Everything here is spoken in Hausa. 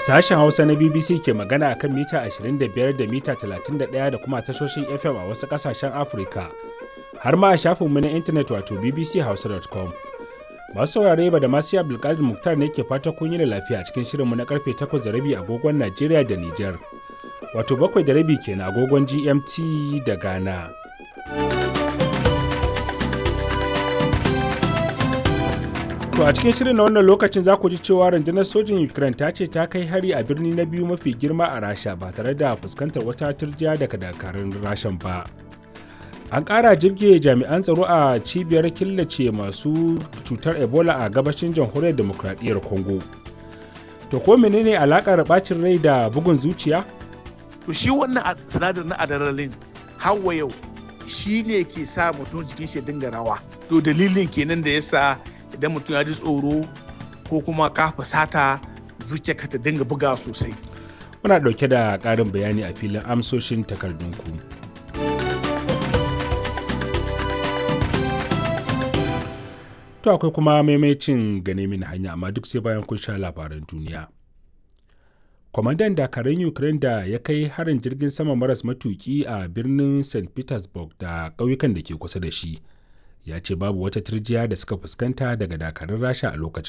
Sashen Hausa na BBC ke magana a kan mita 25 da mita 31 da kuma tashoshin FM a wasu ƙasashen Afirka, har ma a shafinmu na intanet wato bbchausa.com. Masu saurare ba da masu Abdulkadir Muktar ne ke fata kun yi da lafiya cikin shirinmu na karfe 8 da rabi agogon Najeriya da Nijar. Wato bakwai da rabi kenan agogon GMT da Ghana. To a cikin shirin na wannan lokacin za ku ji cewa rundunar sojin Ukraine ta ce ta kai hari a birni na biyu mafi girma a Rasha ba tare da fuskantar wata turjiya daga dakarun Rashan ba. An ƙara jirge jami'an tsaro a cibiyar killace masu cutar Ebola a gabashin jamhuriyar demokradiyyar Congo. To ko menene alakar bacin rai da bugun zuciya? To shi wannan sinadar na adrenaline hawa yau shi ne ke sa mutum jikin shi dinga rawa. To dalilin kenan da yasa idan mutum ya ji tsoro ko kuma ka fusata zuciyarka ta dinga buga sosai. Muna ɗauke da ƙarin bayani a filin amsoshin takardunku. To akwai kuma maimacin gane mini hanya amma duk sai bayan kun sha labaran duniya. Kwamandan dakarun Ukraine da ya kai harin jirgin sama maras matuki a birnin St. Petersburg da ƙauyukan da ke kusa da shi. ya ce babu wata turjiya da suka fuskanta daga dakarun rasha a lokacin